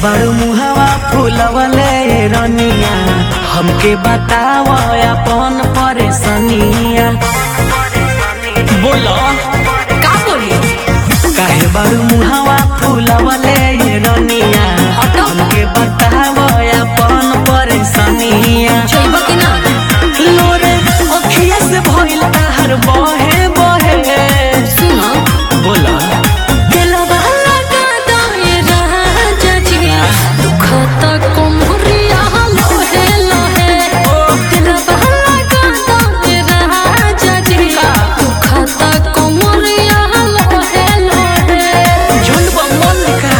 बड़ू मुहवा फूलवले रनिया हमके बताव अपन परेशानिया बोलो का बोली काहे बड़ू मुहवा फूलवले रनिया हटो। हमके बताव अपन परेशानिया छैब कि ना लोरे अखिया से भइल ताहर बहे बहे सुन बोला दिलवा लगा दाए राजा जी दुखत कोमरिया लोहे लोहे दिलवा लगा दाए राजा जी दुखत कोमरिया लोहे लोहे झुंड बमन का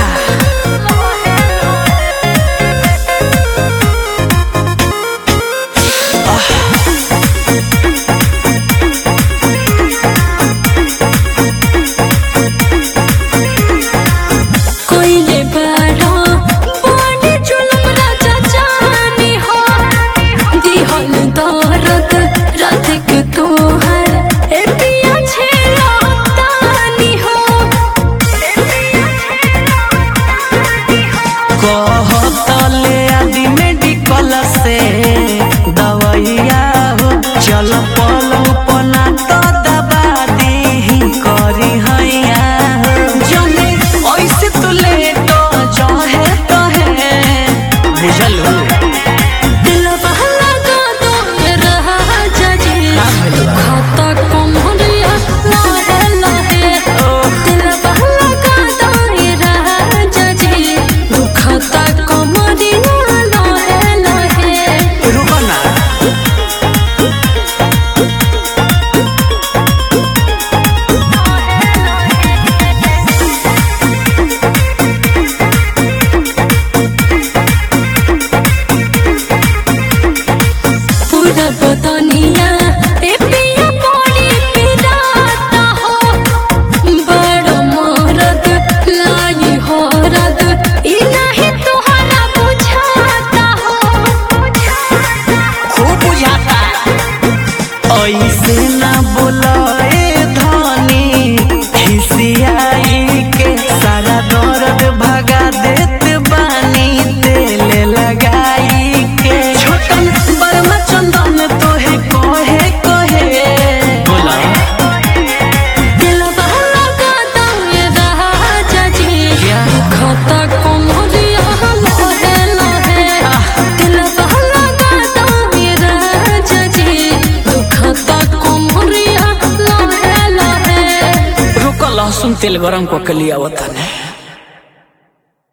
कोइले बारो बड़ी जुलम राजा जानी हो दिहल दरद रात के तोहर ए पिया छेला तानी हो कहतले आदि मेडिकल से दवैया हो चल पलंग पना तो दबा दी करी हैया हो जने ऐसे तो ले तो जहे तहे बुझल हो दिलवा लगा दो राजा जी खाता कोमरिया लाहे लाहे दिलवा लगा दो राजा जी दुखता कोमरिया लाहे लाहे रुको ना पूरा बदनिया ए पिया बड़ी पिराता हो बड़ मरद लाई हो रद ई नहीं तोहरा बुझाता हो खूब बुझाता ऐसे ना बोलाए धनी खिसियाई के सारा दर्द भगा देत बानी तेल लगाई के छोटन बर्मा चंदन तोहे कहे कहे बोला दिलवा लगा दाए राजा जी खाता कोमरिया लोहे लोहे दिलवा लगा दाए राजा जी दुखता कोमरिया लोहे लोहे रुको लहसुन तेल गरम को के लिया वतन